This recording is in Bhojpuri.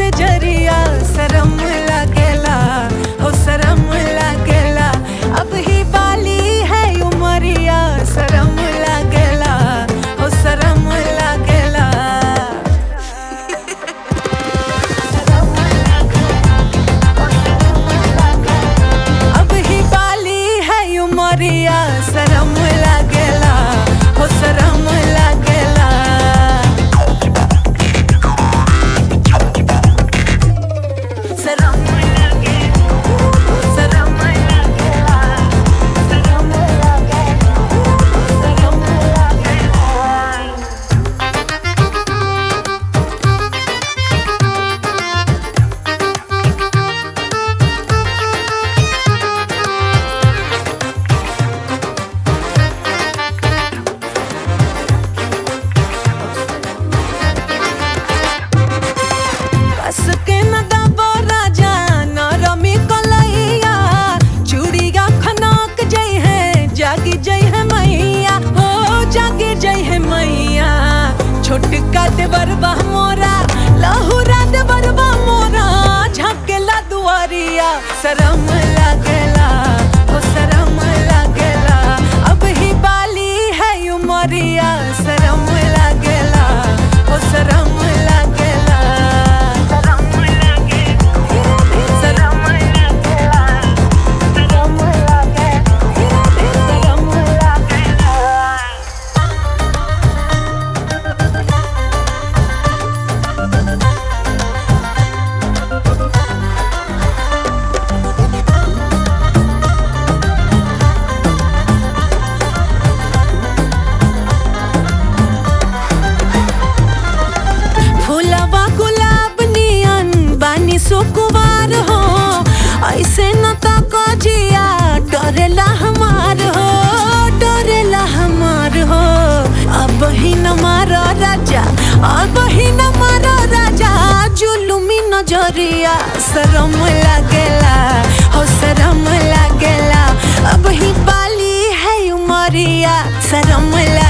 से जरिया शरम लागेला हो शरम लागेला अब ही बाली है उमरिया शरम लागेला हो शरम लागेला अब ही बाली है उमरिया शरम लागेला हो शरम लागेला शरम लागेला शरम लागेला शरम लागेला शरम लागेला कस के न दबो राजा न रमी कलैया चूड़िया खनक जई है जागी जई है मैया हो जागी जई है मैया छोटका देवरबा मोरा लहुरा देवरबा मोरा झकेला दुआरिया शरम लागेला हो शरम लागेला अब ही बाली है उमरिया शरम लागेला हो शरम लागेला शरम लागेला शरम लागेला शरम लागेला शरम लागेला फूलवा गुलाब नियन बानी सुकुवार हो ऐसे न तो कजिया डरेला हमार हो डरेला हमार हो अब ही न मारो राजा अब ही न मारो राजा जुलुमी नजरिया शरम लागेला हो शरम लागेला अब ही बाली है उमरिया शरम लागेला